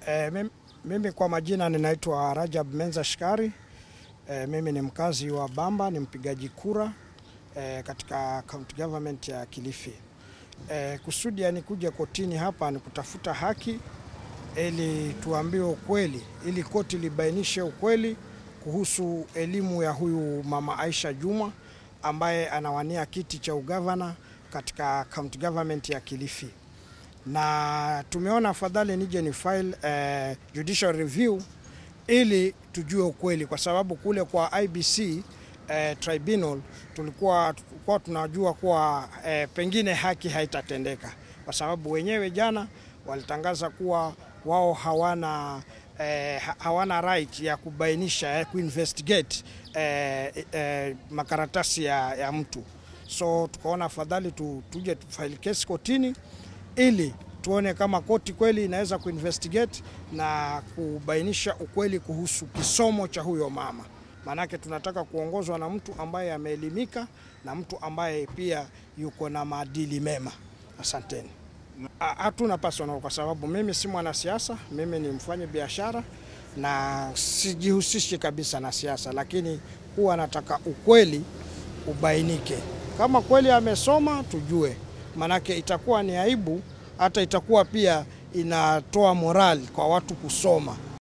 E, mimi, mimi kwa majina ninaitwa Rajab Menza Shikari. E, mimi ni mkazi wa Bamba, ni mpigaji kura e, katika county government ya Kilifi. E, kusudi ya nikuja kotini hapa ni kutafuta haki ili tuambiwe ukweli, ili koti libainishe ukweli kuhusu elimu ya huyu mama Aisha Juma ambaye anawania kiti cha ugavana katika county government ya Kilifi na tumeona afadhali nije ni file eh, judicial review ili tujue ukweli, kwa sababu kule kwa IBC eh, tribunal tulikuwa, tulikuwa tunajua kuwa eh, pengine haki haitatendeka kwa sababu wenyewe jana walitangaza kuwa wao hawana eh, hawana right ya kubainisha eh, kuinvestigate eh, eh, makaratasi ya, ya mtu so tukaona afadhali tu, tuje tufaili kesi kotini ili tuone kama koti kweli inaweza kuinvestigate na kubainisha ukweli kuhusu kisomo cha huyo mama. Maanake tunataka kuongozwa na mtu ambaye ameelimika na mtu ambaye pia yuko na maadili mema. Asanteni. Hatuna personal kwa sababu mimi si mwanasiasa, mimi ni mfanya biashara na sijihusishi kabisa na siasa, lakini huwa nataka ukweli ubainike. Kama kweli amesoma tujue, maanake itakuwa ni aibu, hata itakuwa pia inatoa morali kwa watu kusoma.